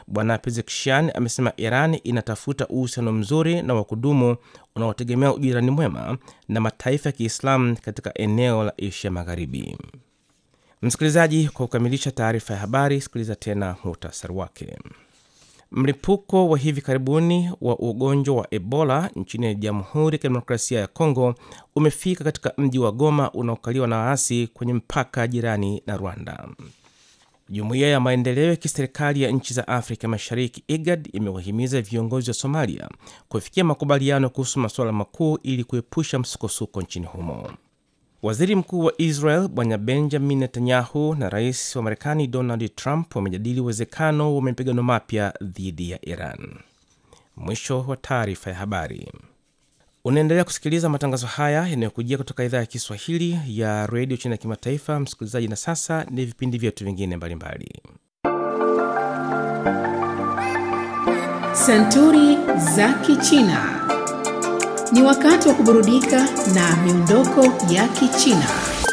Bwana Pezeshkian amesema Iran inatafuta uhusiano mzuri na wa kudumu unaotegemea ujirani mwema na mataifa ya Kiislamu katika eneo la Asia Magharibi. Msikilizaji, kwa kukamilisha taarifa ya habari, sikiliza tena muhtasari wake. Mlipuko wa hivi karibuni wa ugonjwa wa Ebola nchini Jamhuri ya Kidemokrasia ya Kongo umefika katika mji wa Goma unaokaliwa na waasi kwenye mpaka jirani na Rwanda. Jumuiya ya maendeleo ya kiserikali ya nchi za Afrika Mashariki, IGAD, imewahimiza viongozi wa Somalia kufikia makubaliano kuhusu masuala makuu ili kuepusha msukosuko nchini humo. Waziri mkuu wa Israel Bwana Benjamin Netanyahu na rais wa Marekani Donald Trump wamejadili uwezekano wa mapigano mapya dhidi ya Iran. Mwisho wa taarifa ya habari. Unaendelea kusikiliza matangazo haya yanayokujia kutoka idhaa ya Kiswahili ya redio chini ya kimataifa, msikilizaji. Na sasa ni vipindi vyetu vingine mbalimbali. Santuri za Kichina. Ni wakati wa kuburudika na miondoko ya Kichina.